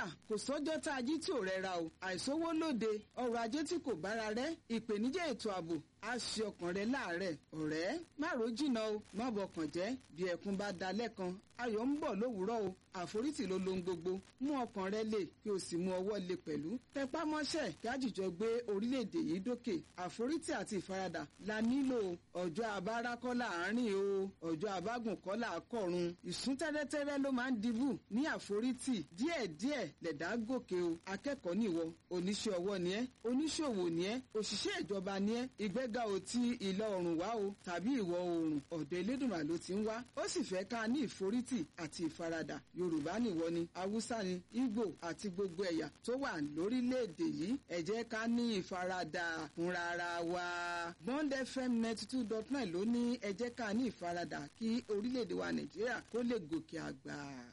kódà kò sọ́jọ́ tá a jí tí ò rẹra o àìsówó lóde ọrọ̀ ajé tí kò bára rẹ̀ ìpèníjà ètò ààbò á ṣe ọkàn rẹ láàárẹ̀ ọ̀rẹ́ má ro jìnnà o má bọkàn jẹ́ bí ẹkún bá da lẹ́kan ayọ̀ ń bọ̀ lówùúrọ̀ o àforítì ló lohun gbogbo mú ọkàn rẹ lè kí o sì mú ọwọ́ lè pẹ̀lú tẹpá mọ́ṣẹ́ kí àjìjọ gbé orílẹ̀-èdè yìí dókè àforítì àti ìfaradà la nílò ọjọ́ abára kọ́ láàárín o ọjọ́ abágùn kọ́ là á kọ̀run ìsún tẹ́rẹ́tẹ́rẹ́ ló máa ń dibù ní àforítì díẹ̀díẹ̀ lẹ̀dá gòkè o akẹ́kọ̀ọ́ nìwọ oníṣẹ́ ọwọ́ ni ẹ́ oníṣòwò ni ẹ́ òṣìṣẹ́ ìjọba ni ẹ́ ìgbéga ò ti ìlà oòrùn wá o tàbí ìwọ̀ oòrùn ọ̀dọ̀ elédùnmá ló ti ń wá ó sì fẹ́ ká ní ìforítì àti ìfaradà yorùbá nìwọ ni haúsá ni ìgbò àti gbogbo ẹ̀yà tó wà lórílẹ̀‐èdè yìí ẹ jẹ́ ká ní ìfaradà fúnra ara wa bond fm ninety two dot nine ló ní ẹ jẹ́ ká ní ìfaradà kí orílẹ̀‐èdè wa nàìjíríà kó lè gòkè àgbà.